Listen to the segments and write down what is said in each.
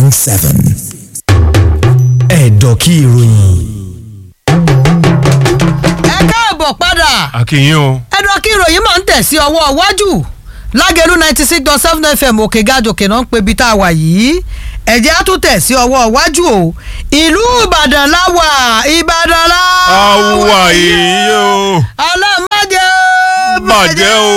point seven. ẹ̀dọ̀ kí ìròyìn. ẹ káàbọ̀ padà àkìyìn o. ẹ̀dọ̀ kí ìròyìn máa ń tẹ̀ sí ọwọ́ iwájú lágẹ̀lú ninety six dot seven fm òkè gàjòkè náà ń pe ibi tá a wà yìí ẹ̀jẹ̀ á tún tẹ̀ sí ọwọ́ iwájú o ìlú ìbàdàn láwà ìbàdàn láwà àwa yìí o. alámájẹ bàjẹ́ o.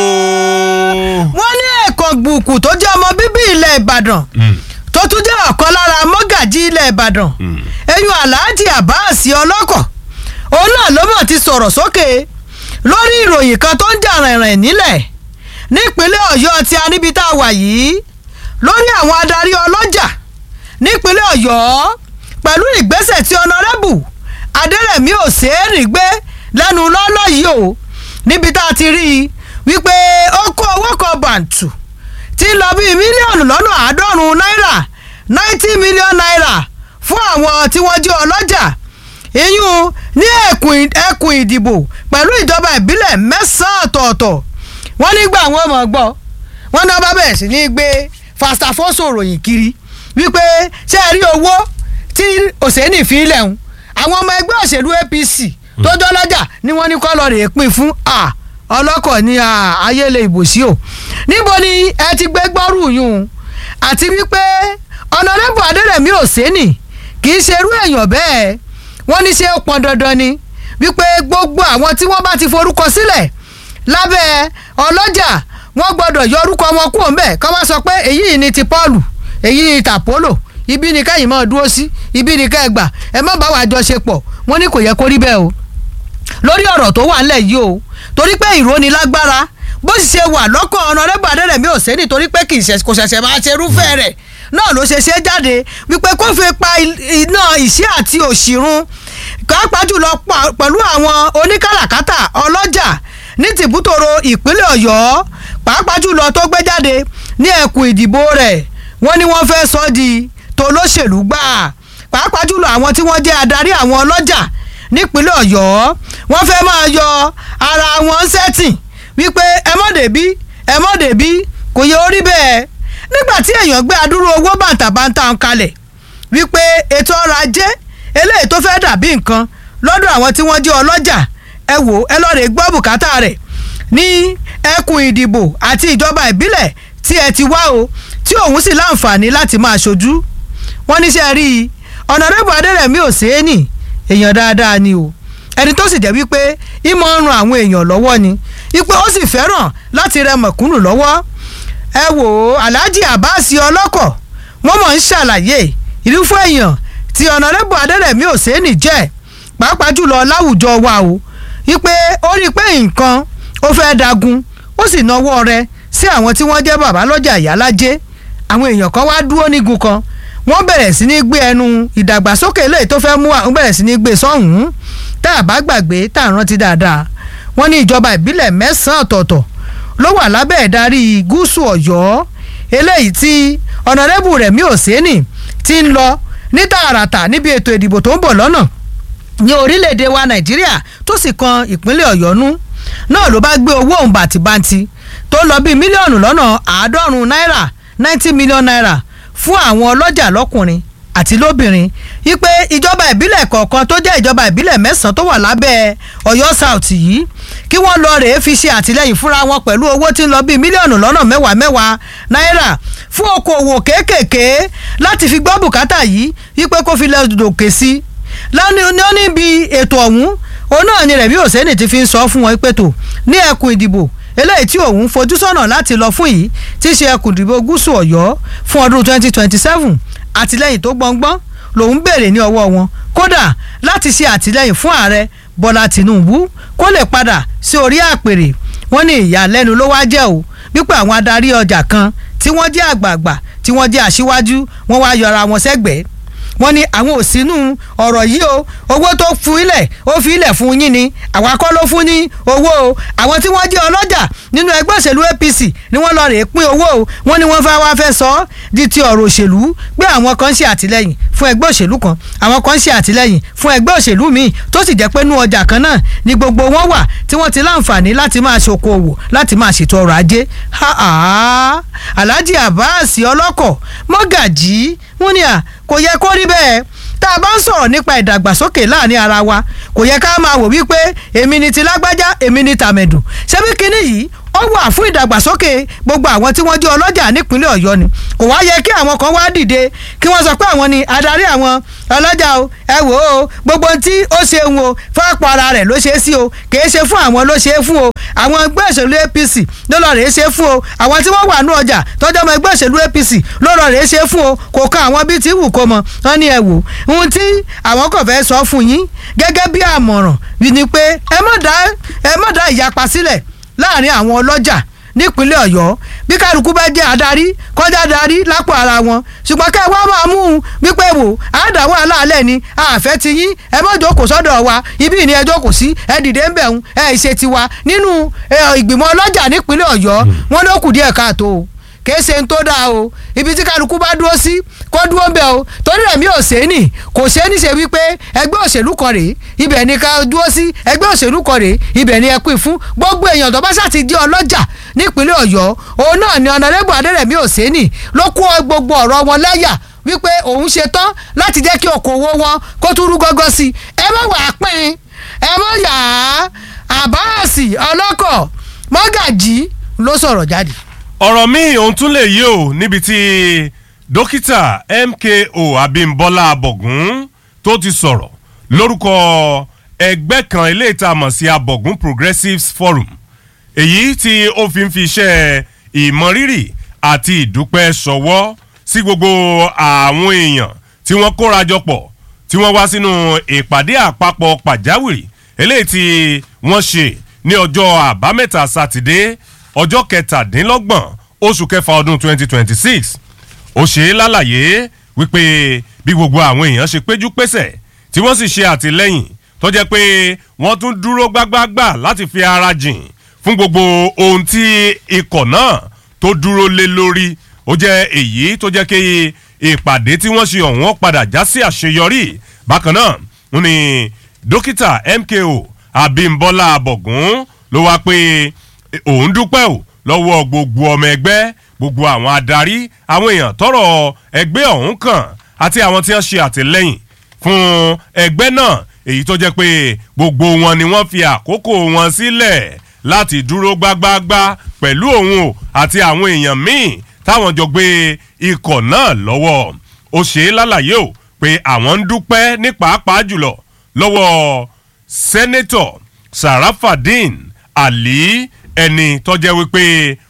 wọ́n ní ẹ̀kọ́ gbùkù tó jẹ́ ọmọ bíbí ilẹ̀ ìbàdàn tó tún jẹ́ ọ̀kan lára mọ́gàjí ilẹ̀ ìbàdàn eyín aláàjì àbáàsì ọlọ́kọ̀ òun náà ló mọ̀ ti sọ̀rọ̀ sókè lórí ìròyìn kan tó ń jà rìnrìn nílẹ̀ nípínlẹ̀ ọ̀yọ́ tí a níbi tá a wà yìí lórí àwọn adarí ọlọ́jà nípínlẹ̀ ọ̀yọ́ pẹ̀lú ìgbésẹ̀ tí ọ̀nàrẹ́bù adẹ́rẹ̀mí òsèèrè gbé lẹ́nu lọ́lọ́ yìí o níbi tá a ti rí i wípé ó kó owó kan bàǹtù tí ń lọ bíi mílíọ̀nù lọ́nà àádọ́rùn-ún náírà ninety million naira fún àwọn tí wọ́n jẹ́ ọlọ́jà ìyún ní ẹkùn ẹkùn ìdìbò pẹ̀lú ìjọba ìbílẹ̀ mẹ́sàn-án ọ̀tọ̀ọ̀tọ̀ wọ́n nígbà wọn mọ̀ gbọ́ wọ́n náà bá bẹ̀rẹ̀ sí ní gbé fastafoso ròyìn kiri wípé ṣé ẹ rí owó tí òsèǹdì fi ń lẹ̀hún àwọn ọmọ ẹgbẹ́ òṣèlú apc tó jọlọ́jà ni wọ́n ní kọ́ lọ rèé pín fún a ọlọ́kọ̀ ní ayéle ìbòsí o níbo ni ẹ ti gbé gbọ́rù yún àti wípé ọ̀nàdẹ́bù adẹ́rẹ̀mí òsèǹdì kì í ṣerú èèyàn bẹ́ẹ̀ wọ́n ní ṣe ó pọn dandan ni wípé gbogbo àwọn tí wọ́n bá ti forúkọ sílẹ̀ lábẹ́ ọlọ́jà wọ́n gbọ́dọ̀ yọ orúkọ wọn kúrò ń bẹ̀ kọ́ wá sọ pé èyí ni ti Paul èyí ni tàpólò ibi ni kẹ́yìn máa dúró sí ibi ni kẹ́ ẹ gbà ẹ má bá wa jọ ṣe pọ̀ wọ́n ní kò yẹ kó rí bẹ́ẹ̀ o lórí ọ̀rọ̀ tó wà ńlẹ̀ yìí o torí pé ìróni lágbára bó sì ṣe wà lọ́kàn ọ̀nàrẹ́bù adẹ́rẹ̀mí òsèǹdì torí pé kì í ṣe kò ṣẹ̀ṣẹ̀ máa ṣe irúfẹ́ rẹ̀ náà ló ṣe ṣe jáde wípé kó fi pa iná ìṣẹ́ àti òṣìrun pàápàá jùlọ pẹ̀lú àwọn oníkàràkátà ọlọ́jà ní tìbútòrò ìpínlẹ̀ ọ̀yọ́ pàápàá jùlọ tó gbé jáde ní ẹkùn ìdìbò rẹ̀ wọ́n ní wọ́n fẹ́ sọ di tolóṣèlú gbà pàápàá jùlọ àwọn tí wọ́n jẹ́ adarí àwọn ọlọ́jà nípínlẹ̀ ọ̀yọ́ wọ́n fẹ́ máa yọ ara wọn sẹ́tìn wípé ẹ mọ̀ débí ẹ mọ̀ débí kò yẹ orí bẹ́ẹ̀ nígbà tí èèyàn gbé adúrú owó bàǹtàbàǹtà ń kalẹ̀ wípé ètò ọrọ̀ ajé eléyìí tó fẹ́ dàbí nǹkan lọ́dọ̀ àwọn tí wọ́n jẹ́ ọlọ́jà ẹ wò ẹ lọ́ọ́ rè gbọ́ bùkátà rẹ̀ ní ẹkùn ìdìbò àti ìjọba ìbílẹ̀ tí ẹ ti wá o tí òun sì láǹfààní láti máa ṣojú wọ́n níṣẹ́ rí i ọ̀nàrẹ́bù adẹ́rẹ̀mí òsèénì èèyàn dáadáa ni o ẹni tó sì jẹ́ wípé ìmọ̀ ń ran àwọn èèyàn lọ́wọ́ ni wípé ó sì fẹ́ràn láti rẹ mọ̀kúnnù lọ́wọ́ ẹ wò ó alhaji abbas ọlọ́kọ̀ wọ́n mọ̀ ń ṣàlàyé irúfẹ́ èèyàn tí ọ̀nàrẹ́bù adẹ́rẹ̀mí òsèénì jẹ́ pàápàá jùlọ láwùjọ wa o wípé ó rí i pé nǹkan ó fẹ́ dagun ó sì náwó rẹ̀ sí àwọn tí wọ́n jẹ́ bàbá lọ́jà ìyálájé àwọn èèyàn kan wá dúró nígun kan wọ́n bẹ̀rẹ̀ sí ní gbé ẹnu ìdàgbàsókè eléyìí tó fẹ́ mú àwọn bẹ̀rẹ̀ sí ní gbé sọ́hùn-ún tá a bá gbàgbé tá a rántí dáadáa wọ́n ní ìjọba ìbílẹ̀ mẹ́sàn-án ọ̀tọ̀ọ̀tọ̀ ló wà lábẹ́ ìdarí gúúsù ọ̀yọ́ eléyìí tí ọ̀nàrẹ́bù Rẹ̀mí Òsénì ti ń lọ ní tààràtà níbi ètò ìdìbò tó ń bọ̀ lọ́nà ní orílẹ̀-èdè wa Nàìjíríà tó sì kan ìpínlẹ̀ ọ̀yọ́ nú náà ló bá gbé owó òun bàtìbàtì tó lọ bíi mílíọ̀nù lọ́nà àádọ́rùn-ún náírà ninety million naira fún àwọn ọlọ́jà lọ́kùnrin àti lóbìnrin wípé ìjọba ìbílẹ̀ kọ̀ọ̀kan tó jẹ́ ìjọba ìbílẹ̀ mẹ́sàn-án tó wà lábẹ́ ọ̀yọ́ south yìí kí wọ́n lọ rèé fi ṣe àtìlẹ́yìn fúnra wọn pẹ̀lú owó tí ń lọ bíi mílíọ̀nù lọ́nà mẹ́wàá mẹ́wàá náírà fún okòwò kéékèèké láti fi gbọ́ bùkátà yìí wípé kó fi lẹ́dọ̀kẹ́ sí lọ́ní níbi ètò ọ̀hún òun náà ni Rẹ̀mí Òsénì ti fi ń sọ fún wọn pé tó ní ẹkùn ìdìbò eléyìí tí òun fojú sọ́nà láti lọ fún yìí tí í ṣe ẹkùn ìdìbò gúúsù ọ̀yọ́ fún ọdún twenty twenty seven àtìlẹ́yìn tó gbọ̀ngbọ́n lòun béèrè ní ọwọ́ wọn kódà láti ṣe àtìlẹ́yìn fún ààrẹ bọ́lá tìǹbù kó lè padà sí orí àpèrè wọ́n ní ìyàlẹ́nu ló wá jẹ́ o wípé àwọn adarí ọjà kan tí wọ́n jẹ́ àgbààgbà tí wọ́n jẹ́ aṣíwájú wọ́n wá yọra wọn sẹ́gbẹ̀ẹ́ wọ́n ní àwọn ò sínú ọ̀rọ̀ yìí o owó tó fún ilẹ̀ ó fi ilẹ̀ fún yín ni àwa kọ́ ló fún ní owó o àwọn tí wọ́n jẹ́ ọlọ́jà nínú ẹgbẹ́ òṣèlú APC ni wọ́n lọ rèé pín owó o wọ́n ní wọ́n fẹ́ wá fẹ́ sọ ọ́ di ti ọ̀rọ̀ òṣèlú pé àwọn kan ń ṣe àtìlẹ́yìn fún ẹgbẹ́ òṣèlú kan àwọn kan ń ṣe àtìlẹ́yìn fún ẹgbẹ́ òṣèlú míì tó sì jẹ́ pé nú ọjà kan náà ni gbogbo wọn wà tí wọ́n ti láǹfààní láti máa ṣokòwò láti máa ṣètò ọrọ̀ ajé Alhaji Abbas ọlọ́kọ̀ mọ́gàjì wọ́n ní à kò yẹ kó rí bẹ́ẹ̀ tá a bá ń sọ̀rọ̀ nípa ìdàgbàsókè láàrin ara wa kò yẹ ká máa wò wípé èmi ni ti lágbájá èmi ni tàmẹ̀dù ṣebí kinní yìí ó wà fún ìdàgbàsókè gbogbo àwọn tí wọ́n jẹ́ ọlọ́jà nípínlẹ̀ ọ̀yọ́ ni kò wá yẹ kí àwọn kan wá dìde kí wọ́n sọ pé àwọn ni adarí àwọn ọlọ́jà o ẹ wò ó gbogbo ohun tí ó ṣe ń o fọ́pọ̀ ara rẹ̀ ló ṣe é sí o kìí ṣe fún àwọn ló ṣe é fún o àwọn ẹgbẹ́ òṣèlú apc ló lọ rèé ṣe é fún o àwọn tí wọ́n wà ní ọjà tọ́jú ọmọ ẹgbẹ́ òṣèlú apc ló lọ rèé ṣe é fún o kò kan àwọn bíi ti wù kó mọ wọn ní ẹ wò ohun tí àwọn kò fẹ́ sọ fún yín gẹ́gẹ́ bí àmọ̀ràn ni pé ẹ má dá ẹ má dá ìyapa sílẹ̀ láàrin àwọn ọlọ́jà nípínlẹ̀ ọ̀yọ́ bí kálukú bá jẹ́ adarí kọjá darí lápò ara wọn ṣùgbọ́n kẹ́ ẹ wá máa mú un wípé wò àádáwọ̀ aláàlẹ̀ ni àfẹ́ ti yín ẹ má jókòó sọ́dọ̀ wa ibi ni ẹ jókòó sí ẹ dìde ń bẹ̀ ń ẹ ṣe tiwa nínú ìgbìmọ̀ ọlọ́jà nípínlẹ̀ ọ̀yọ́ wọn ló kù díẹ̀ káàtó o kìí ṣe ń tó dáa o ibi tí kálukú bá dúró sí kó dúró bẹ́ẹ̀ o torí rẹ̀ mi ò ṣe é nì kò ṣe é ní ṣe wípé ẹgbẹ́ òṣèlú kan rèé ibẹ̀ ni ká dúró sí ẹgbẹ́ òṣèlú kan rèé ibẹ̀ ni ẹ pín fún gbogbo èèyàn tó bá ṣáà ti jẹ́ ọlọ́jà nípínlẹ̀ ọ̀yọ́ òun náà ni ọ̀nàrẹ́bù adẹ́rẹ̀mí ò ṣe é nì ló kó gbogbo ọ̀rọ̀ wọn láyà wípé òun ṣe tán láti jẹ́ kí okòwò wọn kó tún rú gọ́gọ́ sí i ẹ má wàá pín ẹ má yà á àbáàsì ọlọ́kọ̀ mọ́gàjì ló sọ̀rọ̀ jáde ọ̀rọ̀ míì òun tún lè yí o níbi tí dókítà mko abimbola abọ̀gún tó ti sọ̀rọ̀ lórúkọ ẹgbẹ́ kan ilé ìtamọ̀ sí abọ̀gún progressives forum èyí tí ó fi ń fi iṣẹ́ ìmọrírì àti ìdúpẹ́ sọ̀wọ́ sí gbogbo àwọn èèyàn tí wọ́n kórajọ pọ̀ tí wọ́n wá sínú ìpàdé àpapọ̀ pàjáwìrì eléyìí tí wọ́n ṣe ní ọjọ́ àbámẹ́ta sátidé ọjọ́ kẹtàdínlọ́gbọ̀n oṣù kẹfà ọdún 2026 ó ṣe é lálàyé wípé bí gbogbo àwọn èèyàn ṣe péjú pésẹ̀ tí wọ́n sì ṣe àtìlẹ́yìn tó jẹ́ pé wọ́n tún dúró gbágbágbà láti fi ara jìn fún gbogbo ohun tí ikọ̀ náà tó dúró lé lórí ó jẹ́ èyí tó jẹ́ kí ìpàdé tí wọ́n ṣe ọ̀hún padà já sí àṣeyọrí bákan náà ń ní dókítà mko abimbola abọ̀gún ló wá pé òun dúpẹ́ o lọ́wọ́ gbogbo ọmọ ẹgbẹ́ gbogbo àwọn adarí àwọn èèyàn tọrọ ẹgbẹ́ ọ̀hún kàn àti àwọn tí wọ́n ṣe àtìlẹ́yìn fún ẹgbẹ́ náà èyí tó jẹ́ pé gbogbo wọn ni wọ́n fi àkókò wọn sílẹ̀ láti dúró gbágbáágbá pẹ̀lú òun o àti àwọn èèyàn míì táwọn jọ gbé ikọ̀ náà lọ́wọ́ ó ṣe é lálàyé o pé àwọn ń dúpẹ́ ní pàápàá jùlọ lọ́wọ́ sẹ́nẹ́tọ̀ sarafadin ali ẹni tọ́jẹ́ wípé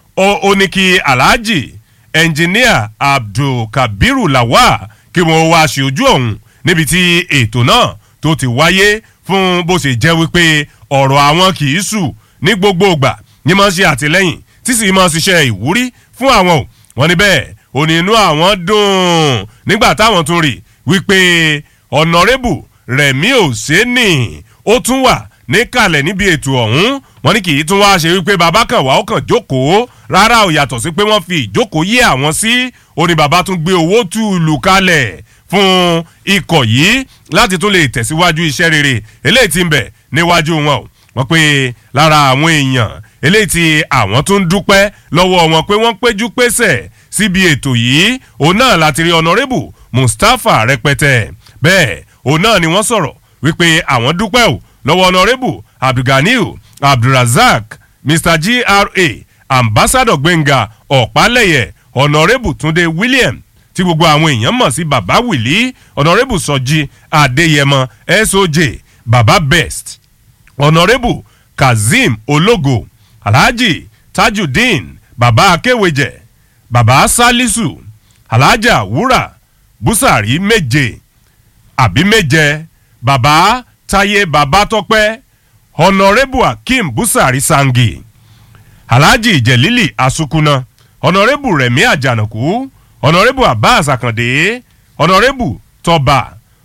ó ní kí alhaji ẹnjìníà abdulkabiru lawa kí wọ́n wá ṣe ojú ọ̀hún níbi tí ètò náà tó ti wáyé fún bó ṣe jẹ́ wípé ọ̀rọ̀ àwọn kì í sù ní gbogbo ìgbà ní máa ń ṣe àtìlẹ́yìn tí sì máa ń ṣiṣẹ́ ìwúrí fún àwọn o wọ́n ní bẹ́ẹ̀ òní inú àwọn dùn nígbà táwọn tún rí wípé ọ̀nàrẹ́bù rẹ̀mí òsénì ó tún wà níkàlẹ̀ níbi ètò ọ̀hún wọ́n ní kì í tún wá ṣe wípé bàbá kan wà ó kàn jókòó rárá ò yàtọ̀ sí pé wọ́n fi ìjókòó yé àwọn sí ó ní bàbá tún gbé owó tùlù kalẹ̀ fún ikọ̀ yìí láti tún lè tẹ̀síwájú iṣẹ́ rere eléyìí ti ń bẹ̀ níwájú wọn o wọ́n pé lára àwọn èèyàn eléyìí tí àwọn tún ń dúpẹ́ lọ́wọ́ wọn pé wọ́n péjú pésẹ̀ síbi ètò yìí òun náà láti rí ọ̀nàrẹ́bù mustapha rẹpẹtẹ bẹ́ẹ̀ òun náà ni wọ́n sọ̀rọ̀ wípé àwọn dúpẹ́ o lọ́wọ́ ọ̀nàrẹ́bù abdulganiu abdulrasaq mr gra ambassador gbẹ̀ngà ọ̀pálẹ̀yẹ ọ̀nàrẹ́bù túnde william tí gbogbo àwọn èèyàn mọ̀ sí baba wìlí ọ̀nàrẹ́bù sọjí adéyẹmọ soj baba best ọ̀nàrẹ́bù kazeem ológo alhaji tajudeen baba akéwèjẹ baba salisu alhaja wúrà busari méje àbí méje baba táyé baba tọpẹ ọ̀nàrẹ́bù akeem busari sangi alhaji jẹ̀lílì asukuna ọ̀nàrẹ́bù rẹ̀mí àjànàkú ọ̀nàrẹ́bù abbas àkàndé ọ̀nàrẹ́bù tọba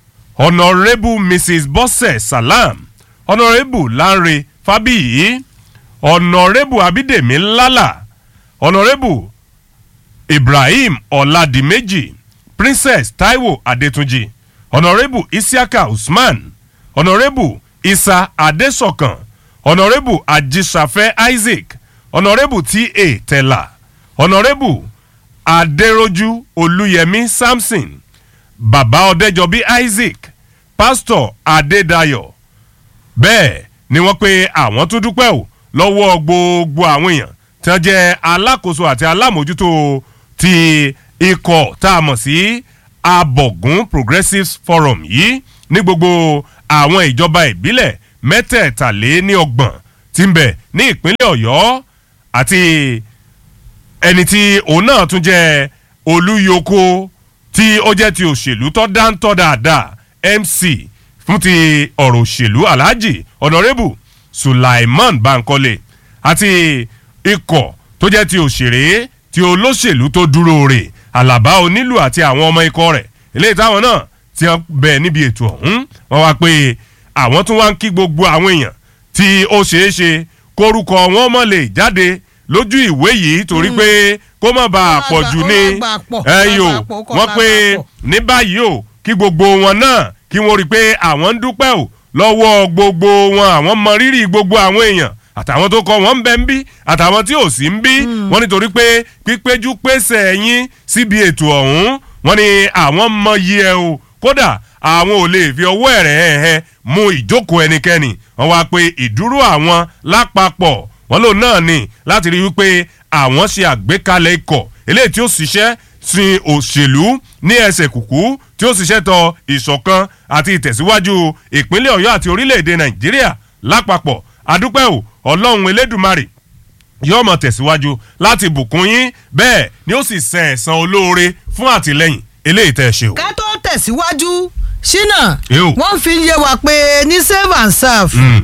ọ̀nàrẹ́bù mrs bọ́sẹ̀ salam ọ̀nàrẹ́bù lanre fábíyì ọ̀nàrẹ́bù abídèmí lálà ọ̀nàrẹ́bù ibrahim ọ̀làdìmẹ́jì princess taiwo adétúnjì ọ̀nàrẹ́bù isiaka usman ọ̀nàrẹ́bù isa adésọ̀kan ọ̀nàrẹ́bù ajísafẹ́ isaac ọ̀nàrẹ́bù ta tẹ̀là ọ̀nàrẹ́bù adéròjú olúyẹmí samson bàbá ọ̀dẹ́jọbí isaac pásítọ̀ adédayọ̀ bẹ́ẹ̀ ni wọ́n pe àwọn tún dúpẹ́ o lọ́wọ́ gbogbo àwọn èèyàn tí wọ́n jẹ́ alákòóso àti alámòjútó ti ikọ̀ tá a mọ̀ sí abọ̀gún progressive forum yìí ní gbogbo àwọn ìjọba ìbílẹ̀ mẹ́tẹ̀ẹ̀tàléníọgbọ̀n tí ń bẹ ní ìpínlẹ̀ ọ̀yọ́ àti ẹni tí òun náà tún jẹ́ olúyoko tí ó jẹ́ ti òṣèlú tó dáńtọ́ dáadáa mc fún ti ọ̀rọ̀ òṣèlú alhaji honourable sulaiman bankole àti ikọ̀ tó jẹ́ ti òṣèré ti olóṣèlú tó dúró rè alaba onílù àti àwọn ọmọ ikọ̀ rẹ̀ eléyìí táwọn náà ti hàn bẹ̀ níbi ètò ọ̀hún wọ́n wá pé àwọn tún wá ń kí gbogbo àwọn èèyàn tí ó ṣeé ṣe kórúkọ wọn mọ̀ lè jáde lójú ìwé yìí torí pé kó má bàa pọ̀ jù ní ẹ̀yìn o wọ́n pé ní báyìí o kí gbogbo wọn náà kí wọ́n rí i pé àwọn ń dúpẹ́ o lọ́wọ́ gbogbo wọn àwọn mọ rírì gbogbo àwọn èèyàn àtàwọn tó kọ wọn ń bẹ ń bí àtàwọn tí ò sí ń bí wọn nítorí pé pípéjú pèsè ẹyin síbi ètò ọ̀hún wọn ni àwọn mọ iye ẹ o kódà àwọn ò lè fi ọwọ́ ẹ̀rẹ̀ ẹ̀hẹ́ mú ìjókòó ẹnikẹ́ni wọn wá pé ìdúró àwọn lápapọ̀ wọn lòun náà ní láti rí wípé àwọn ṣe àgbékalẹ̀ ikọ̀ eléyìí tí ó ṣiṣẹ́ sin òṣèlú ní ẹsẹ̀ kùkú tí ó ṣiṣẹ́ tọ ìṣọ̀kan àti ìtẹ̀síwájú ìpínlẹ̀ ọ̀yọ́ àti orílẹ̀-èdè nàìjíríà lápapọ̀ adúpẹ́ o ọlọ́run elédùmarè yóò mọ̀ tẹ̀síwájú láti bùkún yín bẹ́ẹ̀ ni ó sì san ẹ̀san olóore fún àtìlẹ́yìn eléyìí tẹ́ ẹ ṣe o. ká tó tẹ̀síwájú ṣínà Ew. wọ́n fi yé wa pé ní save and serve Mm.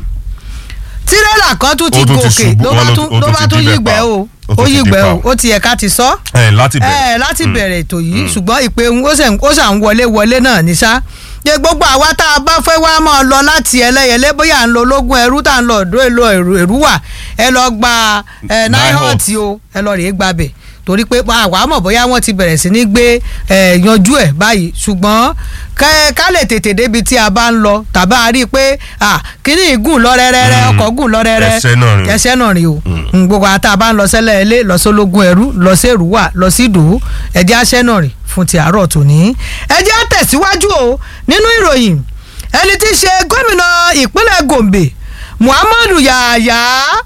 tírélà kan tún ti Ó tún ti gòkè ṣubú, ló bá ó ló- tún ó ló tún bá ti tún dibẹ̀ yígbẹ́ pa. o Ó tún ó ti yígbẹ́ dibẹ̀ o pa. ó ti yẹ ká ti sọ ẹ láti bẹ̀rẹ̀. ẹ láti bẹ̀rẹ̀ ètò yìí ṣùgbọ́n ìpè ń- ó ṣe ń- ó ṣà ń wọlé wọlé náà ní sá ṣe gbogbo àwa tá a bá fẹ́ wá máa lọ láti ẹlẹ́yẹlé bóyá à ń lo ológun ẹrú tá à ń lọ ọ̀dọ́ èlò èrú wà ẹ lọ gba ẹ Nihot. náírọ̀tì o ẹ lọ rèé gbàbẹ̀ torí pé àwa mọ̀ bóyá wọ́n ti bẹ̀rẹ̀ sí ní gbé ẹ yanjú ẹ̀ báyìí ṣùgbọ́n kẹ́- ká lè tètè débi tí a bá ń lọ tàbá a rí i pé à kíní ìgùn lọ rẹ́rẹ́rẹ́ Mm. ọkọ̀ gùn lọ rẹ́rẹ́ Ẹsẹ̀ náà rìn. ẹsẹ̀ náà rìn o Mm, gbogbo àtà bá ń lọ sẹ́lẹ̀ ilé lọ sólógún ẹrú lọ sí èrúwà lọ sí ìdòwú ẹjẹ́ aṣẹ́ náà rìn fún ti àárọ̀ tòní. ẹjẹ́ tẹ̀síwájú o nínú ìròyìn ẹni tí í ṣe gómìnà ìpínlẹ̀ gombe muhammadu yahaya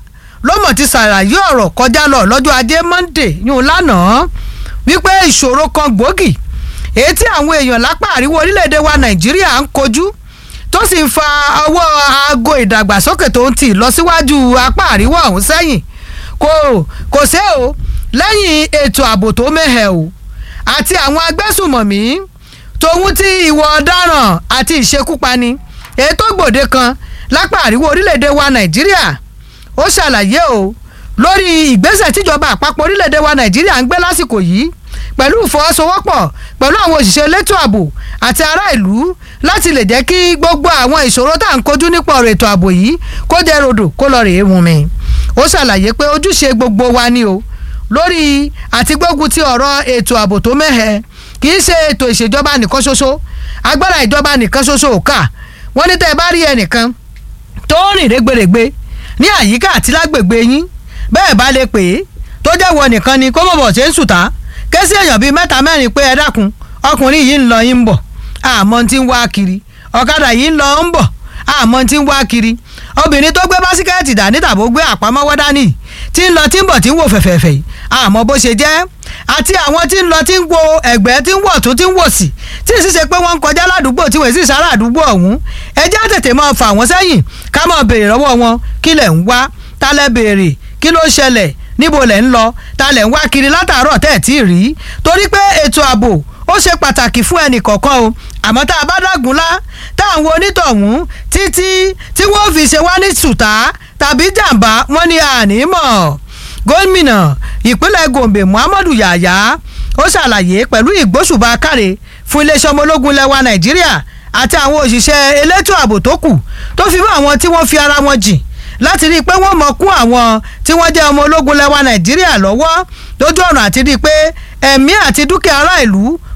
ló mọ̀ ti ṣàlàyé ọ̀rọ̀ kọjá lọ lọ́jọ́ ajé monde yún lánàá wípé ìṣòro kan gbòógì èyí tí àwọn èèyàn lápá àríwá orílẹ̀-èdè wa nàìjíríà ń kojú tó sì ń fa ọwọ́ aago ìdàgbàsókè tó ń tì lọ síwájú apá àríwá ọ̀hún sẹ́yìn kò kò sé o lẹ́yìn ètò ààbò tó mẹ́hẹ̀ o àti àwọn agbésùmọ̀mí tòun tí ìwọ ọ̀daràn àti ìṣekúpani èyí tó gbòde kan lápá àríwá orílẹ̀-èdè wa nàìjíríà ó ṣàlàyé o lórí ìgbésẹ̀ tíjọba àpapọ̀ orílẹ̀-èdè wa nàìjíríà ń gbé lásìkò yìí pẹ̀lú ìfọwọ́sowọ́pọ̀ pẹ̀lú àwọn òṣìṣẹ́ elétò ààbò àti ará ìlú láti lè jẹ́ kí gbogbo àwọn ìṣòro tá à ń kojú nípa ọ̀rọ̀ ètò ààbò yìí kó jẹ́ rodò kó lọ rèé wùn mí. ó ṣàlàyé pé ojúṣe gbogbo wa ni o lórí àti gbógun ti ọ̀rọ̀ ètò ààbò tó mẹ́hẹ kì í ṣe ètò ìṣèjọba nìkan ṣoṣo agbára ìjọba nìkan ṣoṣo ò kà wọ́n ní tẹ́ ẹ bá rí ẹnìkan tó rìn rẹ́gbẹ̀rẹ́gbẹ́ ní àyíká àti lágbègbè yín bẹ́ẹ̀ bá lè pè é tó jẹ́ wọ nìkan ni kó mọ̀ bọ̀ ṣe ń sùtá ké sí èèyàn bíi mẹ́ta mẹ́rin pé ẹ dákun ọkùnrin yìí ń lọ yín ń bọ̀ àmọ́ tí ń wá kiri ọ̀kadà yìí ń lọ ń bọ̀ àmọ́ tí ń wá kiri obìnrin tó gbé básíkẹ́ẹ̀tì dání tàbó gbé àpamọ́wọ́ dání tí ń lọ tí ń bọ̀ tí ń wò fẹ̀fẹ̀fẹ̀ yìí àmọ́ bó ṣe jẹ́ àti àwọn tí ń lọ tí ń wo ẹ̀gbẹ́ tí ń wọ̀ tún tí ń wò sí tí ì sì ṣe pé wọ́n ń kọjá ládùúgbò tí wọ́n sì sára àdúgbò ọ̀hún ẹ jẹ́ á tètè máa fà wọ́n sẹ́yìn ká máa béèrè lọ́wọ́ wọn kí lẹ̀ ń wá ta lẹ béèrè kí ló ṣẹlẹ̀ níbo lẹ̀ ń lọ ta lẹ̀ ń wá kiri látàárọ̀ tẹ́ ẹ̀ tí ì rí torí pé ètò ààbò ó ṣe pàtàkì fún ẹnì kọ̀ọ̀kan o àmọ́ tá a bá dágunlá tá à ń wo onítọ̀hún títí tí wọ́n fi ṣe wá ní ṣùtá tàbí jàǹbá wọ́n ní ànímọ̀ gómìnà ìpínlẹ̀ gombe muhammadu yahaya ó ṣàlàyé pẹ̀lú ìgbóṣùbà káre fún iléeṣẹ́ ọmọ ológun lẹ́wà nàìjíríà àti àwọn òṣìṣẹ́ elétò ààbò tó kù tó fi mọ́ àwọn tí wọ́n fi ara wọn jìn láti rí i pé wọ́n mọ̀ kún àwọn tí wọ́n jẹ́ ọmọ ológun lẹ́wà nàìjíríà lọ́wọ́ lójú ọ̀nà àti rí i pé ẹ̀mí àti dúkìá ará ìlú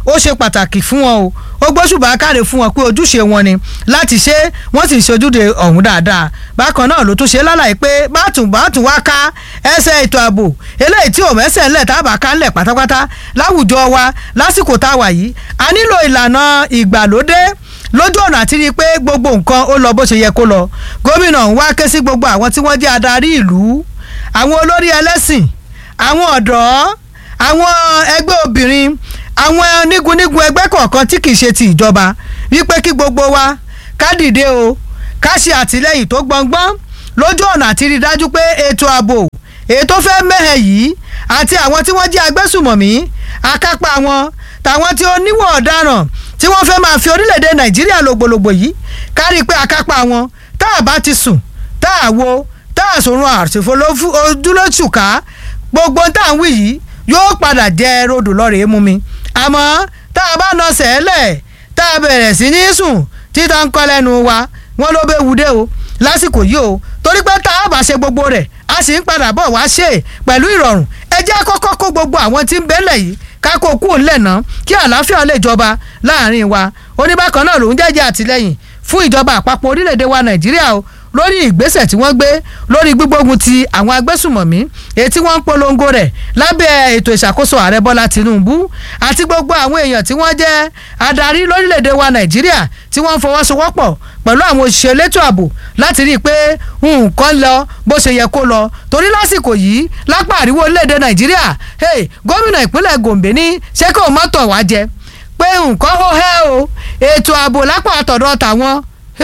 ó ṣe pàtàkì fún wọn o ó gbóṣùbà káre fún wọn pé ojúṣe wọn ni láti ṣe wọ́n sì ṣojúde ọ̀hún dáadáa bákan náà ló tún ṣe lálàyé pé bátùn bátùn wá ká ẹsẹ̀ ètò ààbò eléyìí tí ò mẹ́sẹ̀ ńlẹ̀ tábà ká ńlẹ̀ pátápátá láwùjọ wa lásìkò tá a wà yìí a nílò ìlànà ìgbàlódé lójú ọ̀nà àti rí i pé gbogbo nǹkan ó lọ bó ṣe yẹ kó lọ gómìnà ń wá ké sí gbogbo àwọn tí wọ́n jẹ́ adarí ìlú àwọn olórí ẹlẹ́sìn àwọn ọ̀dọ́ àwọn ẹgbẹ́ obìnrin àwọn nígunnígun ẹgbẹ́ kọ̀ọ̀kan tí kì í ṣe ti ìjọba wípé kí gbogbo wa ká dìde o ká ṣe àtìlẹ́yìn tó gbọngbọ́n lójú ọ̀nà àti rí i dájú pé ètò ààbò èyí tó fẹ́ mẹ́hẹ̀ yìí àti àwọn tí wọ́n jẹ́ agbésùmọ̀mí akápá wọn tàwọn tí ó níwọ̀ ọ̀daràn tí wọ́n fẹ́ máa fi orílẹ̀-èdè nàìjíríà lògbòlògbò yìí kárí pé akápá wọn tá a bá ti sùn tá a wo tá a sòrun àṣìfò ojúlóṣùká gbogbo tá à ń wí yìí yóò padà jẹ rodò lọ́rẹ̀ẹ́ mú mi àmọ́ tá a bá nà sẹ́lẹ̀ tá a bẹ̀rẹ̀ sí ní sùn títa ń kọ́ lẹ́nu wa wọ́n ló bẹ́ wudé o lásìkò yìí o torí pé tá a bá ṣe gbogbo rẹ̀ a sì ń padà bọ̀ wá ṣe pẹ̀lú ìrọ̀rùn ẹ jẹ́ kọ́kọ́ kó gbogbo àwọn tí ń bẹ́lẹ̀ yìí kákó kú ńlẹ̀ ná kí àlàáfíà lè jọba láàrin wa oníbàkan náà lòún jẹ́jẹ́ àtìlẹ́yìn fún ìjọba àpapọ̀ orílẹ̀-èdè wa nàìjíríà o lórí ìgbésẹ̀ tí wọ́n gbé lórí gbígbógun ti àwọn agbésùmọ̀mí èyí tí wọ́n ń polongo rẹ̀ lábẹ́ ètò ìṣàkóso ààrẹ bọ́lá tinubu àti gbogbo àwọn èèyàn tí wọ́n jẹ́ adarí lórílẹ̀‐èdè wa nàìjíríà tí wọ́n ń fọwọ́sowọ́pọ̀ pẹ̀lú àwọn òṣìṣẹ́ elétò ààbò láti rí i pé nǹkan lọ bó ṣe yẹ kó lọ torí lásìkò yìí lápá àríwó orílẹ̀‐èdè nàìjíríà gómìnà ìpínlẹ̀ gombe ní ṣé kò mọ́tò wá jẹ pé nǹkan hó hẹ́ o ètò ààbò lápá àtọ̀dọ̀ tàwọn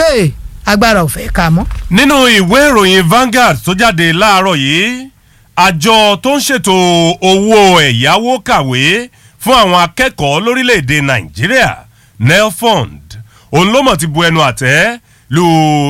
agbára ò fẹ́ ká mọ́. nínú ìwé ìròyìn Vanguard tó jáde láàárọ̀ yìí àjọ tó ń ṣètò owó ẹ̀yáwó kàwé fún àwọn akẹ́kọ̀ọ́ lórílẹ̀‐èdè Nàìjíríà nelfund òun ló mọ̀ ti bu ẹnu àtẹ́ lu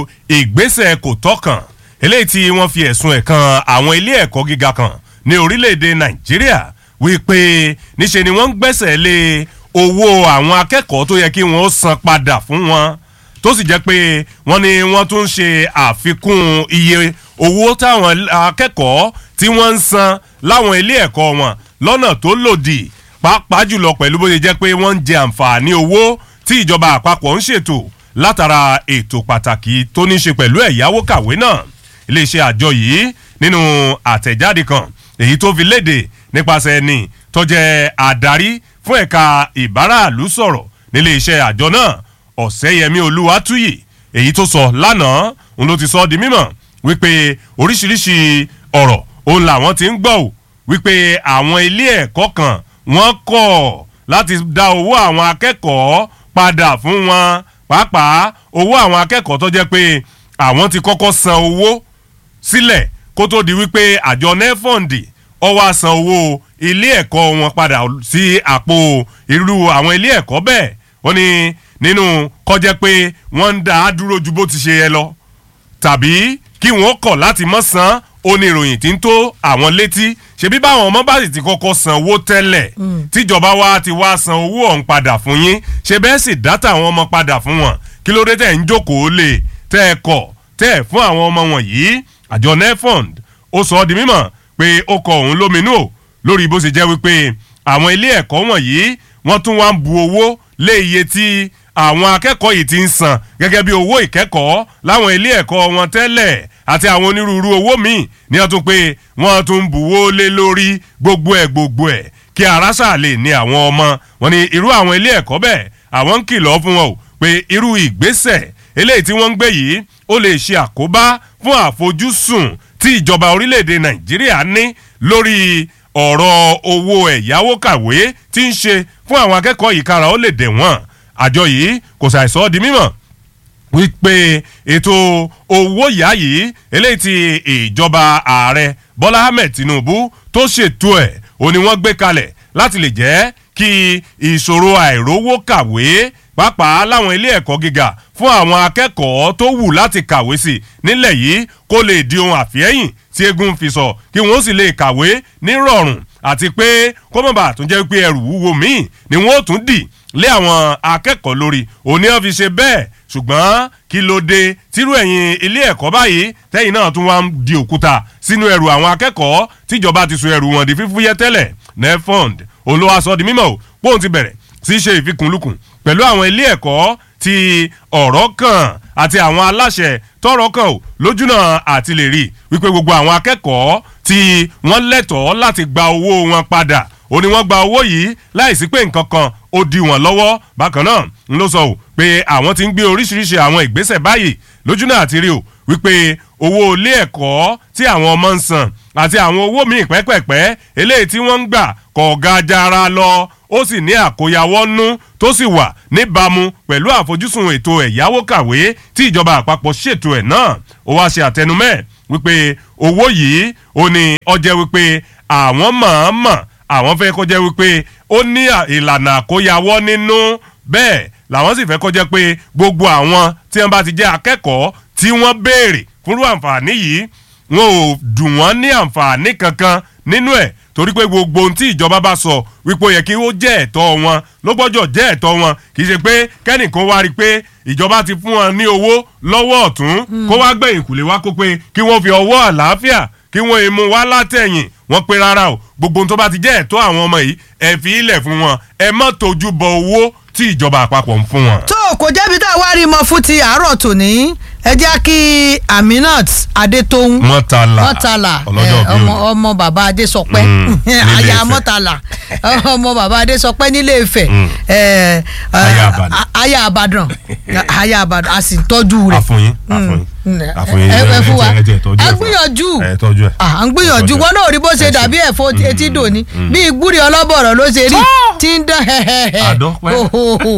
ìgbésẹ̀ kò tọ́kàn eléyìí tí wọ́n fi ẹ̀sùn ẹ̀ kan àwọn ilé ẹ̀kọ́ gíga kan ní orílẹ̀‐èdè Nàìjíríà wípé níṣe ni wọ́n ń gbẹ́sẹ̀ lé owó àwọn akẹ́kọ̀ọ́ tó yẹ kí wọ́n san padà fún wọn tó sì jẹ́ pé wọ́n ní wọ́n tún ṣe àfikún iye owó táwọn akẹ́kọ̀ọ́ tí wọ́n ń san láwọn ilé ẹ̀kọ́ wọn lọ́nà tó lòdì pàápàá jùlọ pẹ̀lú bó ṣe jẹ́ pé wọ́n ń jẹ àǹfààní owó tí ìjọba àpapọ̀ ń ṣètò látara ètò pàtàkì tó ní ṣe pẹ̀lú ẹ̀yáwó kàwé náà iléeṣẹ́ àjọ yìí nínú àtẹ̀jáde kan èyí tó fi léde nípasẹ̀ ẹni tó jẹ́ àdarí fún ẹ̀ka ìbáraàlú sọ̀rọ̀ nílé iṣẹ́ àjọ náà ọ̀sẹ́yẹmí olúwatúyì èyí tó sọ lánàá òun ló ti sọ di mímọ̀ wípé oríṣiríṣi ọ̀rọ̀ òun làwọn ti ń gbọ́ ò wípé àwọn ilé ẹ̀kọ́ kan wọ́n kọ̀ láti dá owó àwọn akẹ́kọ̀ọ́ padà fún wọn pàápàá owó àwọn akẹ́kọ̀ọ́ tó jẹ́ pé àwọn ti kọ́kọ́ san owó sílẹ̀ kó tó di wípé àjọ nefond ó wá san owó ilé ẹ̀kọ́ wọn padà sí àpò irú àwọn ilé ẹ̀kọ́ bẹ́ẹ̀ ó ní nínú kọjá pé wọ́n ń dá a dúró ju bó ti ṣe yẹ lọ tàbí kí wọ́n kọ̀ láti mọ́ san oníròyìn tí ń tó àwọn létí ṣebí báwọn ọmọ bá sì ti kọ́kọ́ san owó tẹ́lẹ̀ tíjọba wa ti wá san owó ọ̀hún padà fún yín ṣe bẹ́ẹ̀ sì dátà àwọn ọmọ padà fún wọn kí ló dé tẹ̀ ń jókòó lè tẹ́ ẹ kọ̀ tẹ́ ẹ fún àwọn ọmọ wọn yìí àjọ nefond ó sọ ọ́ di mímọ̀ pé ó kọ òun lóminú o lórí bó ṣe jẹ́ wípé àwọn ilé ẹ̀kọ́ wọ̀nyí wọ́n tún wá ń bu owó lé iye tí àwọn akẹ́kọ̀ọ́ yìí ti ń san gẹ́gẹ́ bí owó ìkẹ́kọ̀ọ́ láwọn ilé ẹ̀kọ́ wọn tẹ́lẹ̀ àti àwọn onírúurú owó míì ní ọtún pé wọ́n tún ń buwó lé lórí gbogbo ẹ̀ gbogbo ẹ̀ kí arásà lè ní àwọn ọmọ wọn ni irú àwọn ilé ẹ̀kọ́ bẹ́ẹ̀ àwọn ń kìlọ̀ fún wọn o pé irú ìgbésẹ̀ eléyìí tí wọ́n ń gbé yìí ó lè ṣe àkóbá fún àfojúsùn tí ìjọba orílẹ̀-èdè nàìjíríà ní lórí ọ̀rọ̀ owó ẹ̀yáwó kàwé tí ń ṣe fún àwọn akẹ́kọ̀ọ́ yìí kára ó lè dẹ̀ wọ́n àjọ yìí kò ṣàìsọ́ di mímọ̀ wípé ètò owó yá yìí eléyìí tí ìjọba ààrẹ bọ́lá ahmed tinubu tó ṣètò ẹ̀ ò ní wọ́n gbé kalẹ̀ láti lè jẹ́ kí ìṣòro àìrówó kàwé pàápàá láwọn ilé ẹ̀kọ́ gíga fún àwọn akẹ́kọ̀ọ́ tó wù láti kàwé sí nílẹ̀ yìí kó lè di ohun àfihẹ́yìn tí eégún fi sọ kí wọ́n sì lè kàwé nírọ̀rùn àti pé kó mọ̀ bá tún jẹ́ pé ẹrù wúwo míì ni wọ́n ó tún dì lé àwọn akẹ́kọ̀ọ́ lórí òní wọn fi ṣe bẹ́ẹ̀ ṣùgbọ́n kí ló dé tírú ẹ̀yìn ilé ẹ̀kọ́ báyìí tẹ́yìn náà tún wá ń di òkúta sínú ẹrù àwọn akẹ́kọ̀ọ́ tíjọba ti so ẹrù wọn di fífúyẹ́ tẹ́lẹ̀ nefond olówó aṣọ di mímọ́ o póun ti bẹ̀rẹ̀ tí í ṣe ìfikùnlukùn pẹ̀lú àwọn ilé ẹ̀kọ́ tí ọ̀rọ̀ kàn àti àwọn aláṣẹ tọ́rọ̀ kàn ò lójúnà àti lè rí wípé gbogbo àwọn akẹ́kọ̀ọ́ tí wọ́n lẹ́tọ̀ọ́ láti gba owó wọn padà ó ní wọ́n gba owó yìí láìsí pé nǹkan kan ó di wọ́n lọ́wọ́ bákan náà ń ló sọ ò pé àwọn ti ń gbé oríṣiríṣi àwọn ìgbésẹ̀ báyìí lójúnà àti rí o wípé owó ilé ẹ̀kọ́ tí àwọn ọmọ ń san àti àwọn owó míì pẹ́pẹ́pẹ́ eléyìí tí wọ́n ń gbà kọ̀ ga jara lọ ó sì ní àkóyawọ́ nú tó sì wà níbàámu pẹ̀lú àfojúsùn ètò ẹ̀yáwó kàwé tí ìjọba àpapọ̀ ṣètò ẹ̀ náà ó wá ṣe àtẹnumẹ́ wípé owó yìí ó ní ọjẹ́ wípé àwọn mọ̀ọ́mọ̀ àwọn fẹ́ kó jẹ́ wípé ó ní ìlànà àkóyawọ́ nínú bẹ́ẹ̀ làwọn sì fẹ́ kó jẹ́ pé gbogbo àwọn tí wọ́n bá ti jẹ́ akẹ́kọ̀ọ́ tí wọ́n béèrè fúnrú àǹfààní yìí wọn ò dùn wọ́n ní àǹfààní kankan nínú ẹ̀ torí pé gbogbo ohun tí ìjọba bá sọ wípé ó yẹ kí ó jẹ́ ẹ̀tọ́ wọn ló gbọ́dọ̀ jẹ́ ẹ̀tọ́ wọn kì í ṣe pé kẹ́nìkan wá rí i pé ìjọba ti fún wọn ní owó lọ́wọ́ ọ̀tún kó wá gbẹ̀yìn kùlé wá kó pé kí wọ́n fi ọwọ́ àlàáfíà kí wọ́n èèmù wá látẹ̀yìn wọ́n pé rárá o gbogbo ohun tó bá ti jẹ́ ẹ̀tọ́ àwọn ọmọ yìí ẹ fi ilẹ̀ fún wọn ẹ má tójú bọ owó tí ìjọba àpapọ̀ ń fún wọn. tó kò jẹ́bi tá a wá rí mọ fún ti àárọ̀ tòní ẹ jẹ́ kí Aminat Adétóhùn mọ́tàlá mọ́tàlá ọlọ́jọ́ bí ọmọ òní. ọmọ bàbá Adésọpẹ́ Mm, nílé aya Ifẹ̀. mọ́tàlá ọmọ bàbá Adésọpẹ́ nílé Ifẹ̀ Mm. ẹ, ẹ, Aya Ìbàdàn. a- aya Ìbàdàn aya Ìbàdàn a sì tọ́jú rẹ̀ àfọyín àfọyín Mm. àfọyín ẹ ẹ fún wa ẹ jẹ́ tọ́jú a ẹ̀ fún wa. gbìyànjú ẹ tọ́jú ẹ̀. à ń gbìyànjú Ẹ tọ́jú wọn ẹ̀. náà rí bó ṣe Ẹ ṣe. dàbí ẹ̀fọ́ etí dòní bí ìgbúri ọlọ́bọ̀rọ̀ ló ṣe rí tí ń dán Àdọ́pẹ́. Hohoho.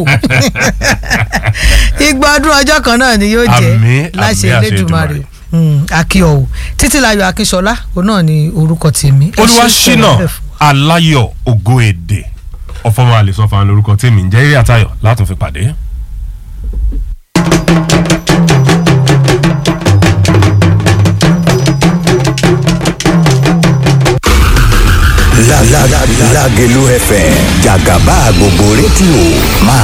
igba ọdún ọjọ́ kan náà ni yóò jẹ́ Àmín, láṣẹ àmín, àṣẹ Elédùmarè Èdùmàrè. akíọ̀wò títílayọ̀ akínṣọlá òun náà ni orúkọ tèmi Ẹ ṣé olúwaṣínà tẹ̀lé bẹ́ẹ̀ fún wa. aláyọ̀ ògo èdè ọ̀fọ̀mọ́ àlèsọ́fà lórúkọ tèmi ǹjẹ́ eré àtayọ̀ látún fi pàdé. La la la Lágelú FM jàgàbá gbogbo rédíò máa